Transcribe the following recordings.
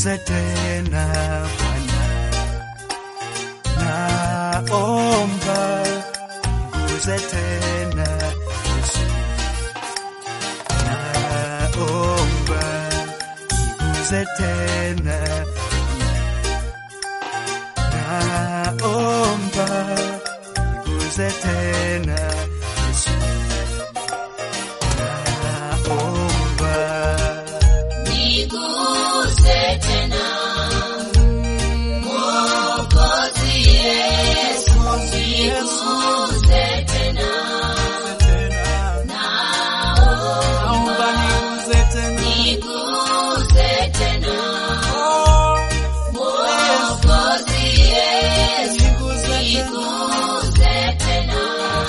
niguze tena Bwana, naomba niguze tena Yesu, naomba niguze tena naomba niguze tena Yesu, naomba Niguse tena Mwokozi Yesu, niguse tena naomba niguze tena Niguse tena Mwokozi Yesu, niguze tena niguse tena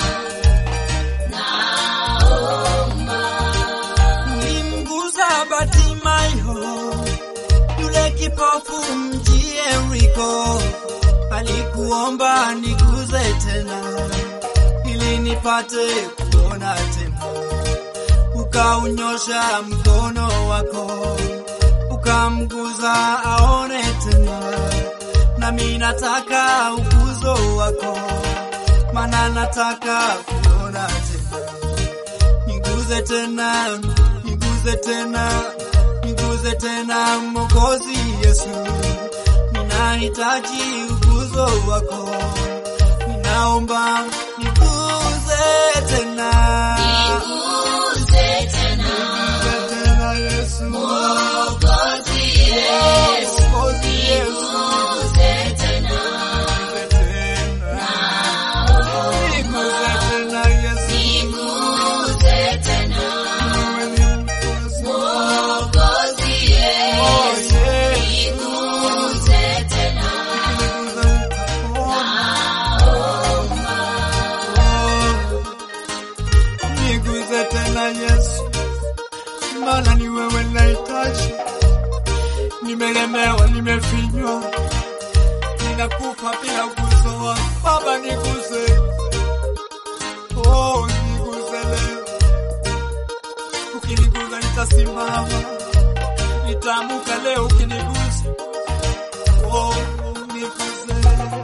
Naomba Ulimguza Batimayo, yule kipofu mji Yeriko, alikuomba niguze tena, ili nipate kuona tena. Ukaunyosha mkono wako, ukamguza aone tena, nami nataka uguzo wako, maana nataka kuona tena niguze tena, niguze tena, niguze tena Mwokozi Yesu, ninahitaji uguzo wako, ninaomba niguze tena, Niguse tena niguze tena Yesu, Mwokozi Yesu, Mwokozi Yesu, niguse tena niguze tena, niguze tena Yesu, Niguse tena wewe ni mkozi, Mwokozi oh Yesu, yeah. niguse tena Niguze tena Yesu, maana ni wewe nahitaji. Nimelemewa, nimefinywa, ninakufa bila uguzo wako. Baba niguze, oh niguze leo. Ukiniguza nitasimama, nitaamuka leo ukiniguza, oh niguze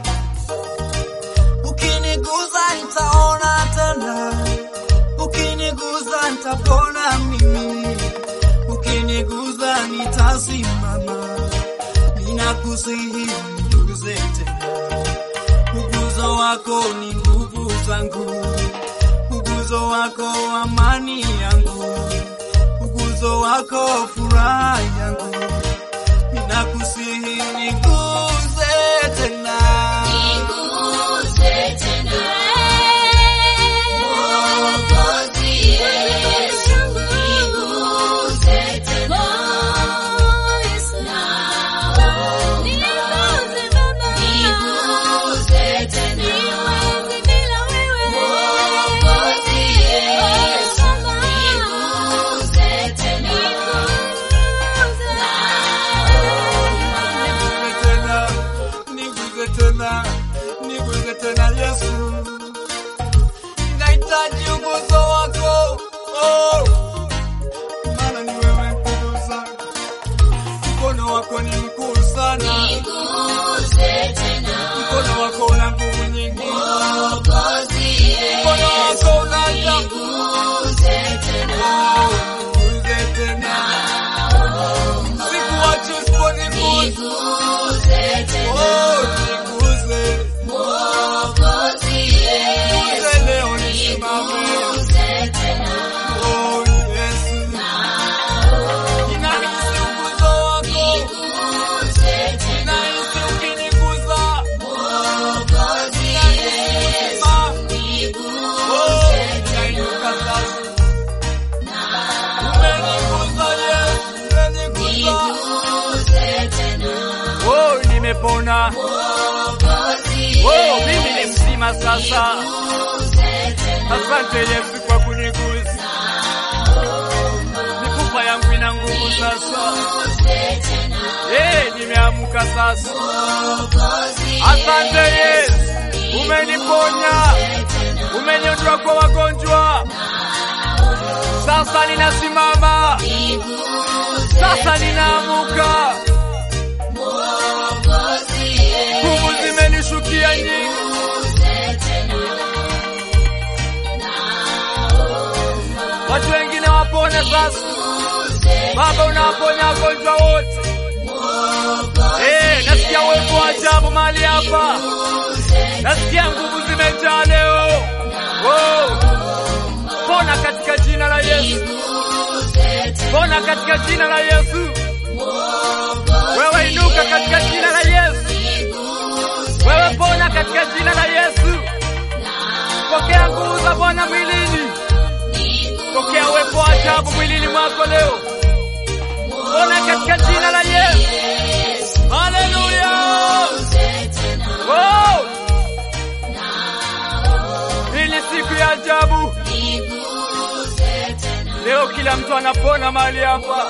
Ukiniguza nitaona tena, ukiniguza nitapona mimi, ukiniguza nitasimama. Ninakusihi niguze tena, uguzo wako ni nguvu zangu, uguzo wako amani yangu, uguzo wako furaha yangu. Ninakusihi niguze tena. Niguse tena Mwokozi Yesu, niguse tena Niguse tena Mwokozi Yesu, niguse tena Niguze tena, niguze tena, niguze tena Yesu, nahitaji uguzo wako oh, maana ni wewe nguvu zangu, mkono wako ni mkuu sana, Niguse tena mkono wako una nguvu nyingi, Mwokozi mkono Yesu, wako una ajabu. niguse tena Oh, niguze tena, sikuachi usiponigusa. Niguse tena Oh, niguze, Mwokozi Yesu, niguze leo nisimame. niguse tena Oh, Yesu, ninahisi uguzo wako, Niguse tena ninahisi ukiniguza, Mwokozi Yesu, oh, niguse ninainuka sasa. Umeniguza Yesu, umeniguza. Niguse tena Oh, nimepona. Mwokozi Oh, mimi ni mzima sasa. Niguse tena Asante Yesu kwa kuniguza. Mifupa yangu ina nguvu sasa. Eh, nimeamka sasa. Asante Yesu, umeniponya, umeniondoa kwa wagonjwa. Sasa ninasimama, sasa ninaamuka. sasa. Baba, unaponya wagonjwa wote. Eh, nasikia uwepo wa ajabu mahali hapa. Nasikia nguvu zimejaa leo. Oh. Pona katika jina la Yesu. Pona katika jina la Yesu. Wewe inuka katika jina la Yesu. Wewe pona katika jina la Yesu. Pokea nguvu za Bwana mwilini. Pokea uwepo wa ajabu mwilini mwako leo. Pona katika jina la Yesu. Haleluya. Wow. Hii ni siku ya ajabu. Leo kila mtu anapona mahali hapa.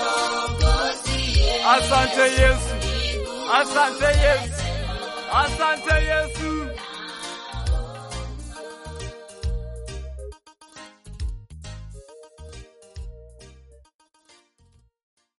Asante Yesu. Asante Yesu. Asante Yesu.